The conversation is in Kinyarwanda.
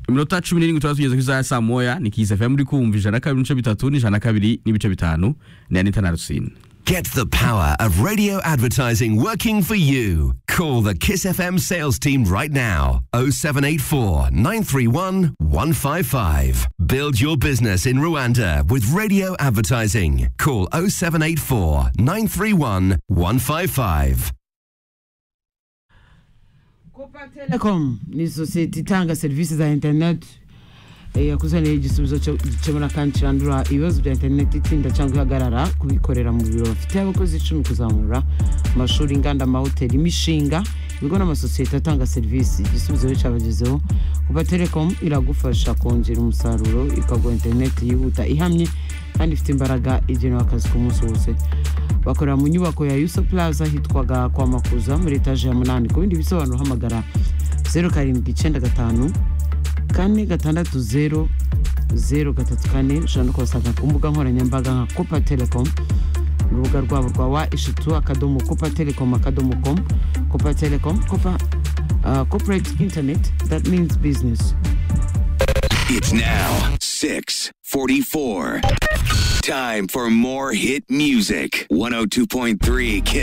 iminota cumi n'irindwi turaba tugeze ku isaha ya saa moya ni kiss fm uri kumva ijana na kabiri n'ibice bitatu n'ijana na kabiri n'ibice bitanu ni anita na rusine Get the power of radio advertising working for you. Call the Kiss FM sales team right now. 0784 931 155. Build your business in Rwanda with radio advertising. Call 0784 931 155. Copa Telecom ni sosiyete itanga serivisi za interineti yakuzaniye igisubizo cyo gukemura kandi kirandura ibibazo bya interineti itinda cyangwa ihagarara kubikorera mu biro bafite abakozi icumi kuzamura amashuri inganda amahoteli imishinga ibigo n'amasosiyete atanga serivisi igisubizo iyo cyabagezeho kuba telecom iragufasha kongera umusaruro ikaguha interineti yihuta ihamye kandi ifite imbaraga igenewe akazi ku munsi wose bakorera mu nyubako ya yuso plaza hitwaga kwa makuza muri etaje ya munani ku bindi bisobanuro hamagara zeru karindwi icyenda gatanu kane gatandatu zeru zeru gatatu kane ushobora no kubasanga ku mbuga nkoranyambaga nka copa telecom urubuga rwabo rwa wa eshatu akadomo copa telecom akadomo com copa telecom copa uh, corporate internet that means business It's now 644. Time for more hit music. 102.3 Kiss.